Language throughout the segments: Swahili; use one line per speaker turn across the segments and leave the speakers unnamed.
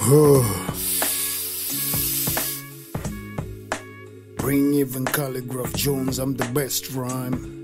Bring even Calligraph Jones, I'm the best rhyme.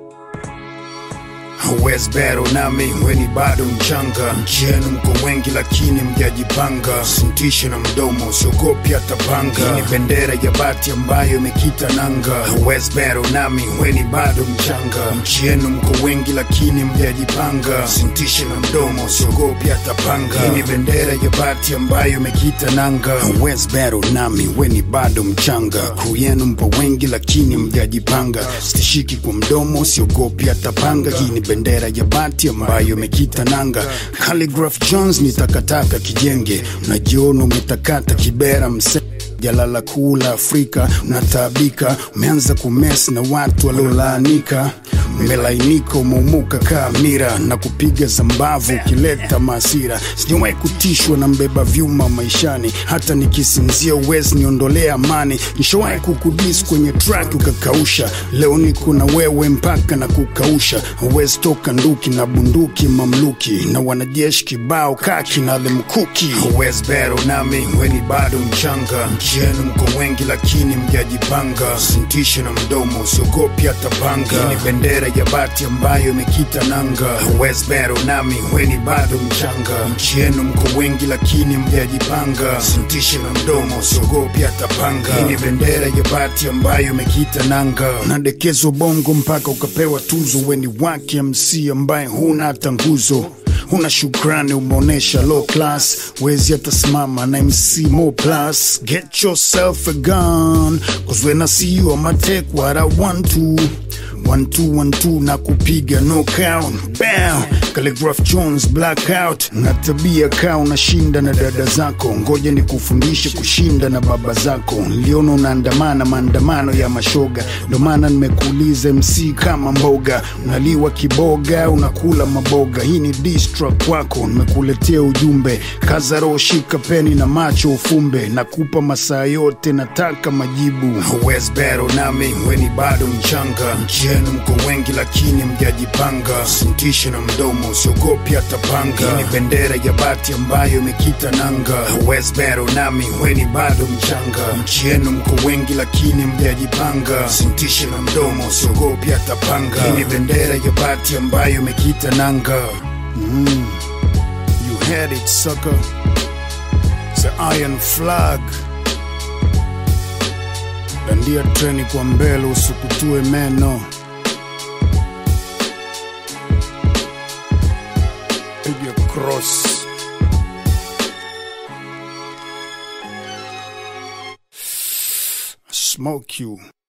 West Battle nami weni bado mchanga, nchi yenu mko wengi lakini mjajipanga, sintishe na mdomo usiogopi hata panga. Hii ni bendera ya bati ambayo imekita nanga. West Battle nami weni bado mchanga, nchi yenu mko wengi lakini mjajipanga, sintishe na mdomo usiogopi hata panga. Hii ni bendera ya bati ambayo imekita nanga. West Battle nami weni bado mchanga, crew yenu mpo wengi lakini mjajipanga, stishiki kwa mdomo usiogopi hata panga. Hii ni bendera ya bati ambayo imekita nanga. Calligraph Jones ni takataka kijenge, unajiona umetakata kibera mse jalala kuu la Afrika unataabika, umeanza kumes na watu waliolaanika, umelainika, umeumuka kaa mira na kupiga zambavu ukileta maasira. Sijawahi kutishwa na mbeba vyuma maishani, hata nikisinzia uwezi niondolea amani. Nishawahi kukudis kwenye track ukakausha, leo niko na wewe mpaka na kukausha. Huwezi toka nduki na bunduki mamluki na wanajeshi kibao kaki na lemkuki. Huwezi bero nami weni bado mchanga, nchi yenu mko wengi lakini mjajipanga, sintishe na mdomo usiogopi hata panga. Hii ni bendera ya bati ambayo imekita nanga. Huwezi bero nami weni bado mchanga, nchi yenu mko wengi lakini mjajipanga, sintishe na mdomo usiogopi hata panga. Hii ni bendera ya bati ambayo imekita nanga. Unadekezwa bongo mpaka ukapewa tuzo, weni wake MC ambaye huna hata nguzo huna shukrani, umeonyesha low class, wezi hata simama na MC Mo Plus. Get yourself a gun, cause when I see you I'ma take what I want to. One two one two na kupiga knockout bam Calligraph Jones blackout na tabia kaa unashinda na dada zako ngoja ni kufundishe kushinda na baba zako niliona unaandamana maandamano ya mashoga ndo maana nimekuuliza MC kama mboga unaliwa kiboga unakula maboga hii ni diss track kwako nimekuletea ujumbe kaza roho shika peni na macho ufumbe nakupa masaa yote nataka majibu West Battle nami weni bado mchanga nchi yenu mko wengi lakini mjajipanga, sintishe na mdomo usiogopi hata panga. Hii ni bendera ya bati ambayo imekita nanga. West Battle nami weni bado mchanga, nchi yenu mko wengi lakini mjajipanga, sintishe na mdomo usiogopi hata panga. Hii ni bendera ya bati ambayo imekita nanga. Mm. You had it sucker, the iron flag dandia treni kwa mbele usikutue meno piga cross smoke you